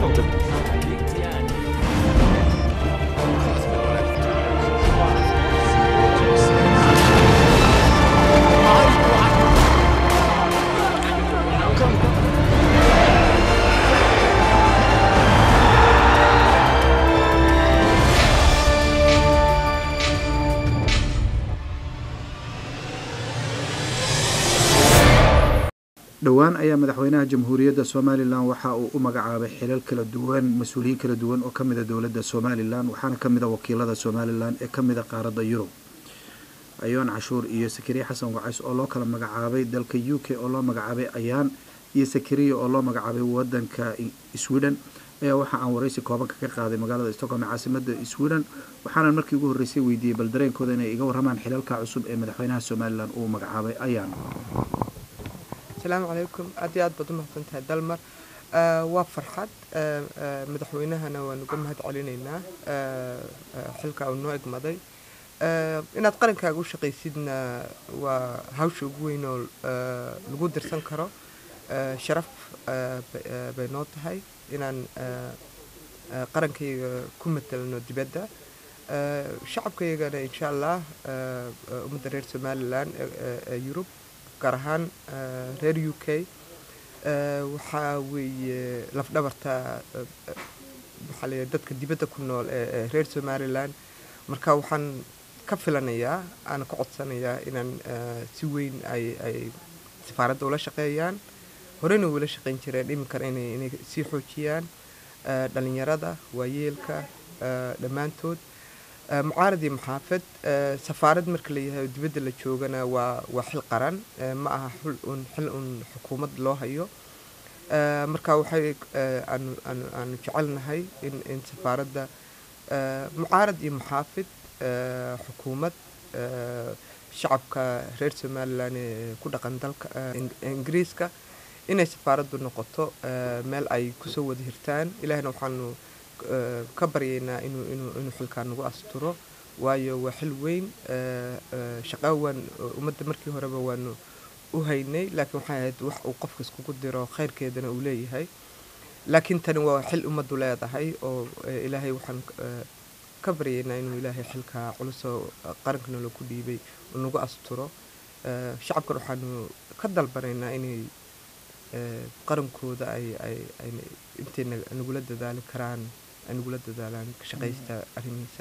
dhowaan ayaa madaxweynaha jamhuuriyadda somalilan waxa uu u magacaabay xilal kala duwan mas-uuliyiin kala duwan oo kamida dowladda somalilan waxaana kamid a wakiilada somalilan ee kamida qaaradda yurub ayoon cashuur iyo sakariya xasan wacays oo loo kala magacaabay dalka u k oo loo magacaabay ayaan iyo sakariya oo loo magacaabay wadanka sweden ayaa waxa aan waraysi koobanka ka qaaday magaalada stockholm ee caasimada sweden waxaana markii ugu horreysay weydiiyey bal dareenkooda inay iga warramaan xilalka cusub ee madaxweynaha somalilan uu magacaabay ayaan asalaamu calaykum aad iyo aad baad u mahadsantahay dalmar waa farxad madaxweynahana waan uga mahad celinaynaa xilka uu noo egmaday inaad qarankaaga u shaqaysidna waa hawsha ugu weyn oo lagu dirsan karo sharaf bay noo tahay inaan qarankayga ku matelno dibadda shacabkaygana insha allah ummadda reer somalilan ee yurub gaar ahaan reer u k waxaa weeye lafdhabarta maxaa la dadka dibadda ku nool ee reer somalilan marka waxaan ka filanayaa aana ka codsanayaa inaan si weyn ay ay safaaradda ula shaqeeyaan horeyna ula shaqeyn jireen iminkana inay inay sii xoojiyaan dhalinyarada waayeelka dhammaantood mucaarad iyo maxaafad safaarad marka layahay oo dibadda la joogana waa waa xil qaran ma aha xil un xil un xukuumad loo hayo marka waxay aanu aanu aanu jecelnahay in in safaaradda mucaarad iyo maxaafid xukuumad shacabka reer somalilan ee ku dhaqan dalka ingiriiska inay safaaraddu noqoto meel ay kusoo wada hirtaan ilaahna waxaanu ka baryaynaa inuu inuu inuu xilkaa nagu asturo waayo waa xil weyn shaqaa waan ummadda markii horeba waanu u haynay laakiin waxay ahayd wax uu qofka iskugu diro khayrkeedana uu leeyahay laakiin tani waa xil ummaddu leedahay oo ilaahay waxaan ka baryaynaa inuu ilaahay xilkaa culusoo qarankana lagu dhiibay uu nagu asturo shacabkan waxaanu ka dalbanaynaa inay qarankooda ay ay ay intay nagula dadaali karaan ay nagula dadaalaan ka shaqaysta arrimihiisa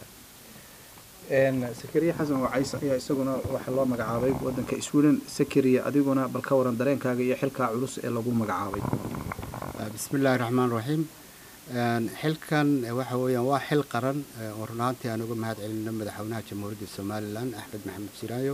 sakariya xasan wacays ayaa isaguna waxaa loo magacaabay wadanka sweden sakariya adiguna bal ka waran dareenkaaga iyo xilkaa culus ee lagu magacaabay bismi illaahi raxmaan raxiim xilkan waxa weeyaan waa xil qaran oo runaantii aan uga mahad celino madaxweynaha jamhuuriyadda somalilan axmed maxamed jiraayo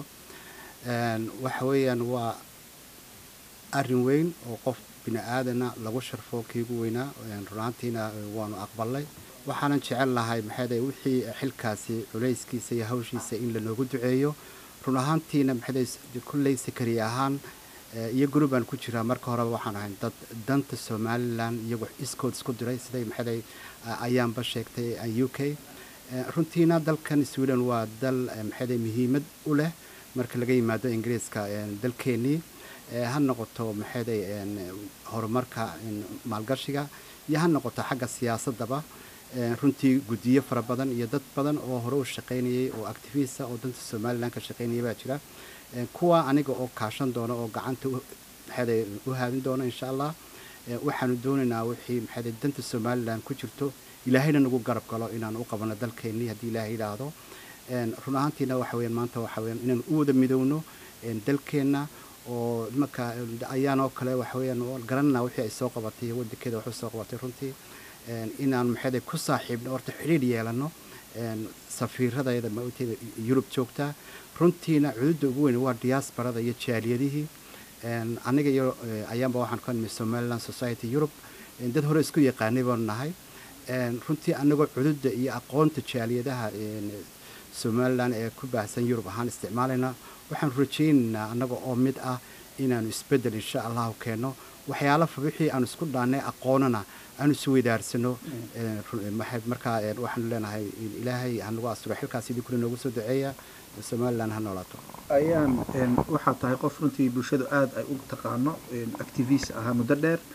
waxa weeyaan waa arrin weyn oo qof bini aadana lagu sharfo kiigu weynaa runaantiina waanu aqbalnay waxaanan jecel lahay maxayd wixii xilkaasi culayskiisa iyo hawshiisa in lanoogu duceeyo run ahaantiina maxayd kulley sakari ahaan iyo gurubaan ku jiraa marka horeba waxaan ahay dad danta somalilan iyagu iskood isku diray siday maxayd ayaanba sheegtay u k runtiina dalkan sweden waa dal maxayd muhiimad u leh marka laga yimaado ingiriiska dalkeenii ha noqoto maxayday horumarka maalgashiga iyo ha noqoto xagga siyaasadaba runtii guddiyo fara badan iyo dad badan oo hore u shaqaynayay oo activista oo danta somalilan ka shaqaynaya baa jira kuwa aniga oo kaashan doona oo gacanta maxayday u haadin doona insha allah waxaanu doonaynaa wixii maxayday danta somalilan ku jirto ilaahayna nagu garab galo inaan u qabano dalkeennii haddii ilaahay yidhaahdo run ahaantiina waxa weyaan maanta waxa weyaan inaan u wada midowno dalkeenna oo marka ayaanoo kale waxa weyaan garanana wixii ay soo qabatay iyo wadankeeda waxu soo qabatay runtii inaan maxayda ku saaxiibno horta xidhiir yeelano safiiradayda maogteeda yurub joogtaa runtiina cududda ugu weyn waa diaasbarada iyo jaaliyadihii aniga iyo ayaanba waxaan ka nimid somaliland society europe dad hore isku yaqaanay baanu nahay runtii anagoo cududda iyo aqoonta jaaliyadaha somalilan ee ku baahsan yurub ahaan isticmaalayna waxaan rajaynaynaa annaga oo mid ah inaanu isbeddel insha allahu keenno waxyaala wixii aanu isku dhaannay aqoonana aanu isweydaarsano markaa waxaanu leenahay ilaahay hanagu asturo xilkaas sidii kule noogu soo duceeya somalilan ha noolaato ayaan waxaa tahay qof runtii bulshadu aada ay u taqaano activist ahaa muddo dheer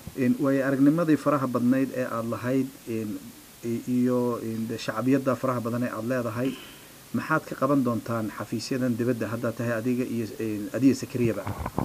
waayo aragnimadii faraha badnayd ee aada lahayd iyo shacbiyadda faraha badan ee aada leedahay maxaad ka qaban doontaan xafiisyadan dibadda haddaad tahay adiga iyo adiga sakariyaba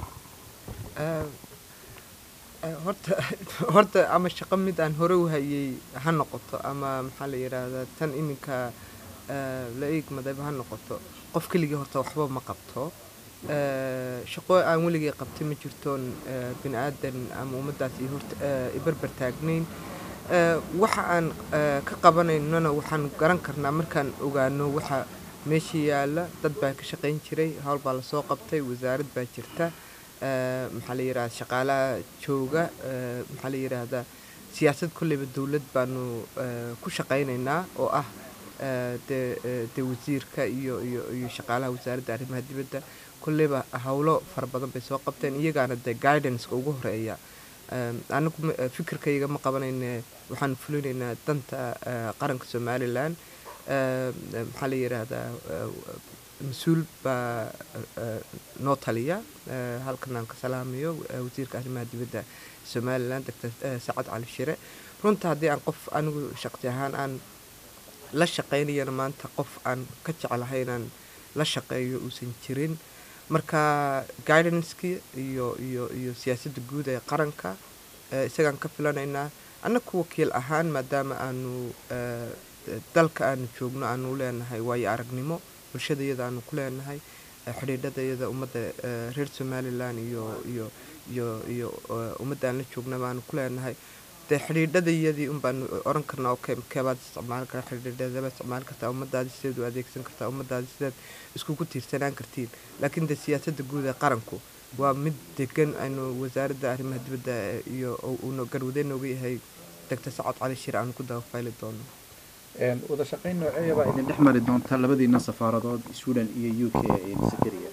horta horta ama shaqo mid aan hore u hayay ha noqoto ama maxaa la yidhaahdaa tan iminka la eegmadayba ha noqoto qof keligii horta waxba ma qabto shaqo aan weligay qabtay ma jirtoon bini aadan ama ummaddaas iyo horta ibarbar taagnayn waxa aan ka qabanaynona waxaan garan karnaa markaan ogaano waxa meesha yaalla dad baa ka shaqayn jiray howl baa lasoo qabtay wasaarad baa jirta maxaa la yidhahda shaqaalaha jooga maxaa la yidhaahdaa siyaasad kolleyba dowlad baanu ku shaqaynaynaa oo ah dee dee wasiirka iyo iyo iyo shaqaalaha wasaaradda arrimaha dibadda kolleyba howlo fara badan bay soo qabteen iyagaana dee guidanceka ugu horeeya anagu fikirkayga ma qabanayne waxaan fulinaynaa danta qaranka somalilan maxaa la yidhaahdaa mas-uul baa noo taliya halkan aan ka salaamayo wasiirka arrimaha dibadda somalilan doctor sacad cali shire runta haddii aan qof anigu shaqsi ahaan aan la shaqaynayana maanta qof aan ka jeclahay inaan la shaqeeyo uusan jirin marka guidancekii iyo iyo iyo siyaasadda guud ee qaranka isagaan ka filanaynaa annaku wakiil ahaan maadaama aanu dalka aanu joogno aanu leenahay waayo aragnimo bulshadayada aanu ku leenahay xidhiidhadayada ummadda reer somalilan iyo iyo iyo iyo ummadda aan la joognaba aanu ku leenahay dee xidhiidhadayadii un baanu oran karnaa okay keebaad isticmaali karaa xidhiidhadaba isticmaali kartaa ummadaadi sideed u adeegsan kartaa ummadaadi sideed iskugu tiirsanaan kartiin laakiin dee siyaasadda guud ee qaranku waa mid degan aynu wasaaradda arrimaha dibadda iyo uuna garwadeen nooga yahay doctor sacad cali shir aanu ku dabafayli doono wada shaqayn nooceeya baa idin dhex mari doonta labadiina safaaradood sweden iyo u k sakariya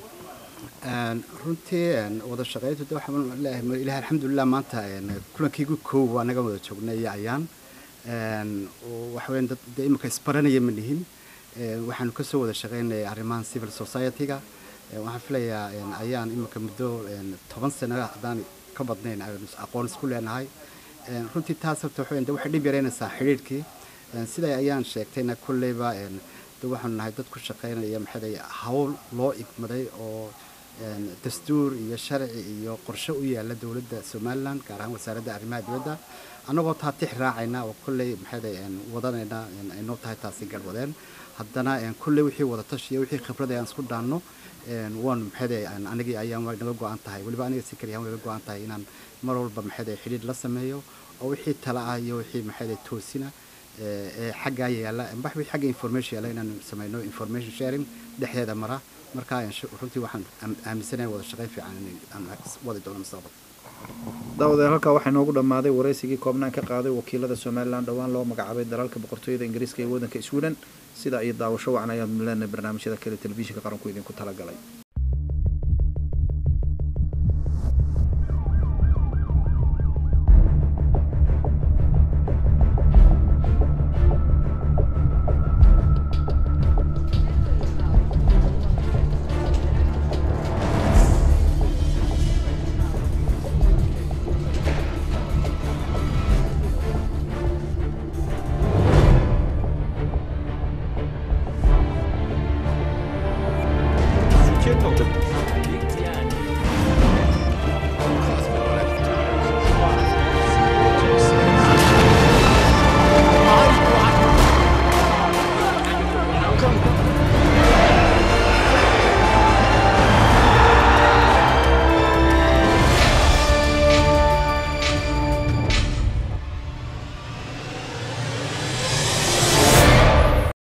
runtii wada shaqayntu de waxaan leeyahay ilahi alxamdulilah maanta kulankiigu koow waa naga wada joognay iyo ayaan waxa weyan dad dee imika isbaranaya ma nihin waxaanu kasoo wada shaqaynayay arrimahan civil society-ga waxaan filayaa ayaan imika muddo toban sano haddaan ka badnayn aynu aqoon isku leenahay runtii taas horta waxa weyan de waxay dhib yaraynaysaa xidhiidhkii siday ayaan sheegtayna kolleyba de waxaanu nahay dad ku shaqaynaya maxay hawl loo igmaday oo dastuur iyo sharci iyo qorshe u yaala dowladda somalilan gaar ahaan wasaaradda arrimaha dibadda annagoo taa tix raacayna oo kolley maxay wadanayna aynoo tahay taasi garwadeen haddana kolley wixii wadatash iyo wixii khibrad aan isku dhaanno waanu maxay anigii ayaan naga go-an tahay weliba aniga si kaliya naga go-an tahay inaan mar walba maxay xidhiidh la sameeyo oo wixii tala ah iyo wixii maxay toosina ee xaggaa yaala baxwi xagga information yaala inaan sameyno information sharing dhexdeeda mara marka runtii waxaan aaminsanahay wada shaqayn fiican aan wadi doono mustaqbal daawadeel halkaa waxaa inoogu dhammaaday waraysigii koobnaan ka qaaday wakiilada somalilan dhowaan loo magacaabay dalalka boqortooyada ingiriiska ee waddanka sweden sidaa iyo daawasho wacan ayaanu leenahay barnaamijyada kale telefishinka qaranku idinku talagalay